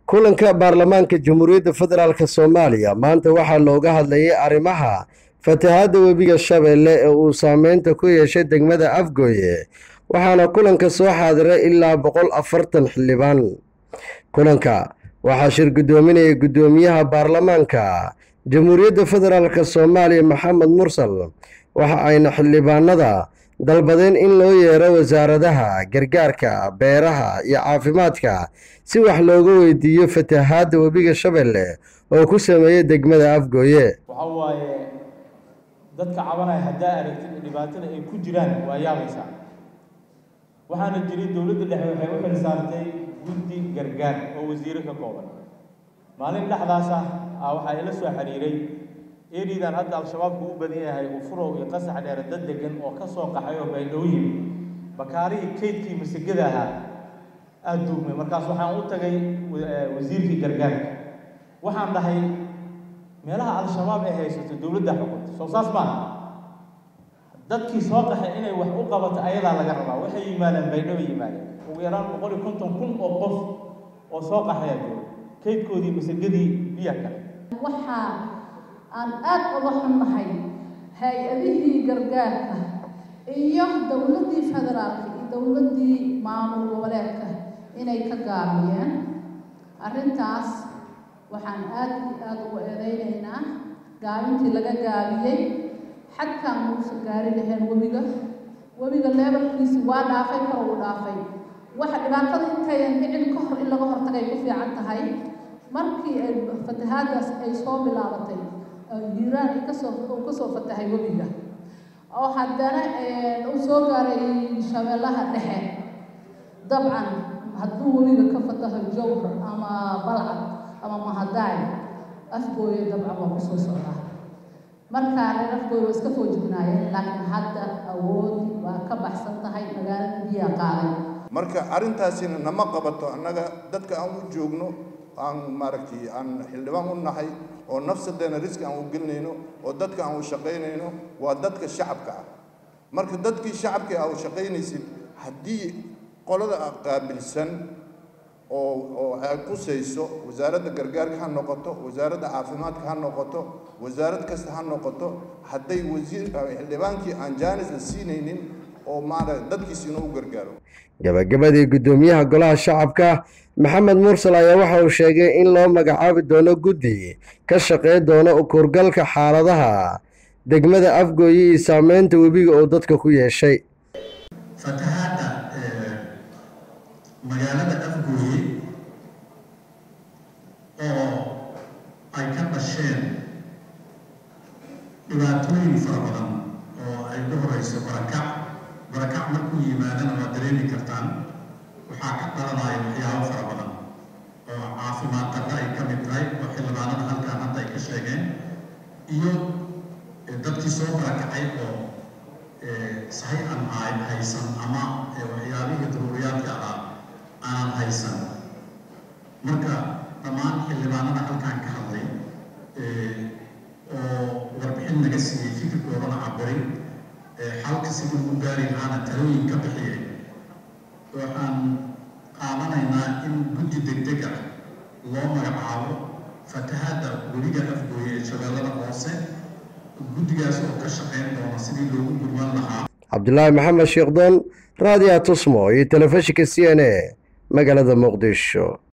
kulanka baarlamaanka jamhuuriyadda federaalk soomaaliya maanta waxaa looga hadlayay arrimaha fatahaadda webiga shabeelle ee uu saameynta ku yeeshay degmada afgooye waxaana kulanka soo xaadiray ilaa boqol afartan xildhibaan kulanka waxaa shir guddoominaya guddoomiyaha baarlamaanka jamhuuriyadda federaalk soomaaliya maxamed mursal waxa ayna xildhibaanada dalbadeen in loo yeero wasaaradaha gargaarka beeraha iyo caafimaadka si wax looga weydiiyo fatahaadda webiga shabeelle oo ku sameeyey degmada afgooye waxa waaye dadka cabanaya haddaa aragtid dhibaatada ay ku jiraan waa yaabaysaa waxaana jiray dowladda dhexe waxay u xil saartay guddi gargaar oo wasiiro ka kooban maalin dhexdaas ah ah waxaa ila soo xiriiray eridan hadda al-shabaabku u badan yahay ufurow iyo qasax dheere dad degan oo ka soo qaxay oo baydhabo yimi bakaarihii kaydkii masagada ahaa aada duugmay markaas waxaan u tagay wasiirkii gargaarka waxaan dhahay meelaha al-shabaab ay haysato dowladda xukunta soo saas maaha dadkii soo qaxay inay wax u qabato ayadaa laga rabaa waxay yimaadeen baydhabo yimaadeen ugu yaraan boqol iyo konton kun oo qof oo soo qaxayaa jooga kaydkoodii masagadii biya kale waxaa aan aad uga xunnahay hay-adihii gargaarka iyo dowladdii federaalka iyo dowladdii maamul goboleedka inay ka gaabiyeen arrintaas waxaan aad iyo aada ugu eedeynaynaa gaabintii laga gaabiyey xadkaan uusan gaari lahayn webiga webiga leebalkiisi waa dhaafay kor uu dhaafay waxa dhibaatada intayan dhicin ka hor in laga hortagay ku fiican tahay markii ay fatahaadaas ay soo bilaabatay hiiraan ay kasoo uu kasoo fatahay webiga oo haddana uu soo gaaray shabeellaha dhexe dabcan hadduu webiga ka fataho jowhar ama balcad ama mahadaay afgooye dabcan waa kusoo socdaa markaa reer afgooye waa iska foojignaayeen laakiin hadda awoodi waa ka baxsan tahay magaalada biyaa qaaday marka arrintaasina nama qabato annaga dadka aan u joogno aan maaragtay aan xildhibaan u nahay oo nafsadeena riski aan u gelinayno oo dadka aan u shaqaynayno waa dadka shacabka ah marka dadkii shacabka aa u shaqaynaysid haddii qolada qaabilsan oo oo ay qusayso wasaaradda gargaarka ha noqoto wasaaradda caafimaadka ha noqoto wasaarad kasta ha noqoto hadday wasiir xildhibaankii aan jaanis la siinaynin oo maaragta dadkiisa inuu u gargaaro gabagabadii guddoomiyaha golaha shacabka maxamed mursal ayaa waxa uu sheegay in loo magacaabi doono guddi ka shaqey doono ukurgalka xaaladaha degmada afgooye iyo saameynta webiga oo dadka ku yeeshay fatahaadda magaalada afgooye oo ay ka dhasheen dhibaatooyin fara badan oo ay ugu horeyso barakac barakac markuu yimaadana waa dareemi kartaan waxaa ka dhalanaya waxyaabo fara badan oo caafimaad darra ay ka mid tahay oo xildhibaanada halkaan hadda ay ka sheegeen iyo dadkii soo barakacay oo sahay aan haysan ama waxyaabihii daruuriyaadka ah aanan haysan marka dhammaan xildhibaanada halkaan ka hadlay oo warbixin naga siiyey fikirkoodana cabiray xalka si lagu gaari lahaana talooyin ka bixiyay waxaan qaadanaynaa in guddi degdeg ah loo magacaabo fatahaadda webiga afgooye ee shabeellada hoose guddigaas oo ka shaqayn doona sidii loogu gurman lahaa cabdulaahi maxamed sheekdoon raadiya tusmo iyo telefishinka c n a magaalada muqdisho